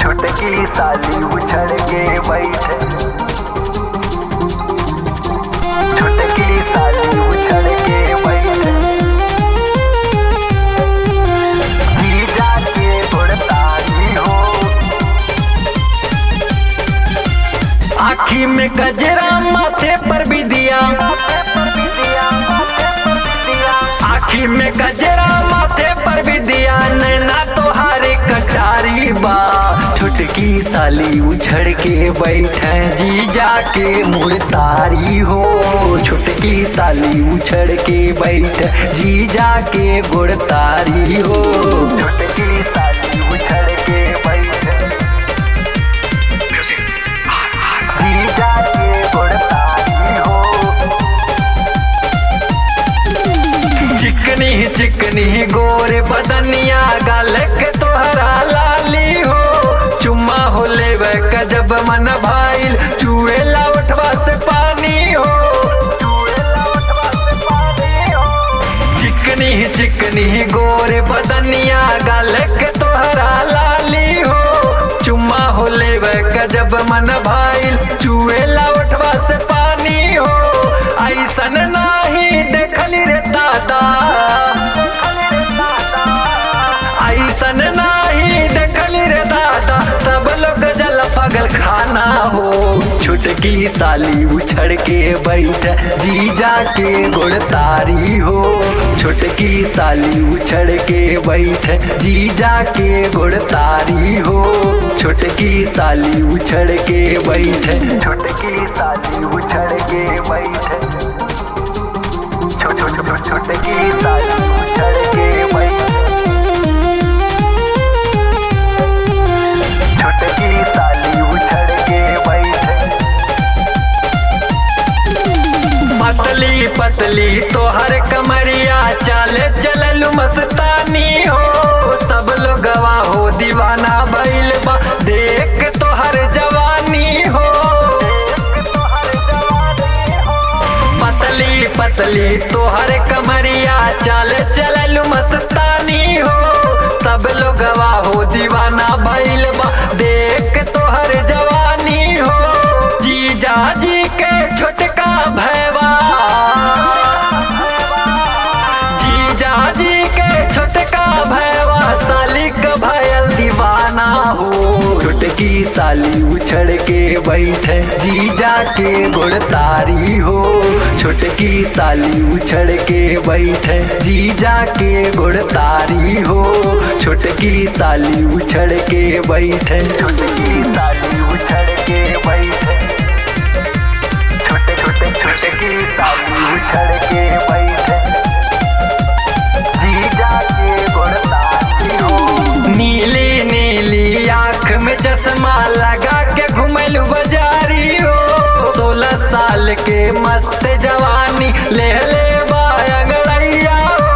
छुटकी साली उछड़ के बैठे छुटकी साली उछड़ के बैठे जीजा के गुड़तारी हो आखी में गजरा माथे पर भी दिया आखी में गजरा माथे पर भी दिया नैना तोहारे कटारी बा छुटकी साली उछड़ के बैठे जी जाके मुड़तारी हो छुटकी साली उछड़ के बैठ जी जाके गुड़तारी हो छुटकी साली उछड़ के बैठे जीजा के गुड़तारी हो चिकनी चिकनी गोरे बदनिया गाल के तोहरा लाली हो चुम्मा हो लेवे का जब मन भाईल चुएला उठवा से पानी हो चिकनी चिकनी गोरे बदनिया गाल के तोहरा लाली हो चुम्मा हो लेवे का जब मन भाईल चुएला उठवा से पानी हो ऐसन नाही देखली रे दादा ऐसन नाही देखली रे दादा सब लोग जल पगल खाना हो छुटकी साली उछड़ के बैठ जीजा के गुड़तारी हो छुटकी साली उछड़ के बैठ जीजा के गुड़तारी हो छुटकी साली उछड़ के बैठ छुटकी साली उछड़ के बैठे छो छो छो छो- छुटकी साली उछड़ के बैठे छुटकी साली उछड़ के बैठे पतली पतली तोहर कमरिया चाले चललू मस्तानी हो सब लोग हो दीवाना भइल बा देख के तोहर जवानी हो पतली पतली तोहर कमरिया चाले चललू मस्तानी हो सब लोग हो दीवाना भइल बा देख के तोहर जवानी हो जीजा जी के छोटका भैवा जीजा जी के छोटका भैवा साली का भयल दीवाना हो छोटकी साली उछड़ के बैठे जीजा के गुड़तारी हो छोटकी साली उछड़ के बैठे जीजा के गुड़तारी हो छोटकी साली उछड़ के बैठे छुटकी साली उछड़ के बैठे छोटे छोटे छुटकी साली उछड़ के बैठे जीजा के गुड़तारी हो नीली नीली आंख में चश्मा लगा के घुमलू बाजारी हो सोलह साल के मस्त जवानी ले ले बांगड़ैया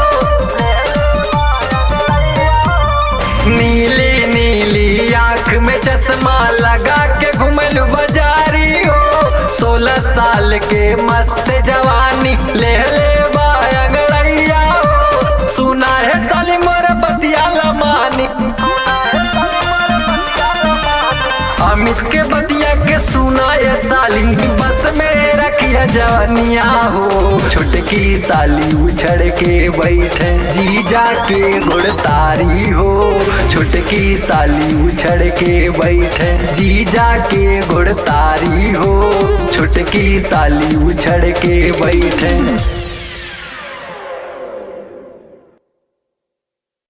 हो नीली नीली आंख में चश्मा लगा के घुमलू बाजारी हो सोलह साल के मस्त जवानी ले ले बांगड़ैया हो सुना है साली मोर बतिया लमानी अमित के बतिया के सुना ये साली बस में रखिया जवानिया हो छुटकी साली उछड़ के बैठे जीजा के गुड़तारी हो छुटकी साली उछड़ के बैठे जीजा के गुड़तारी हो छुटकी साली उछड़ के बैठे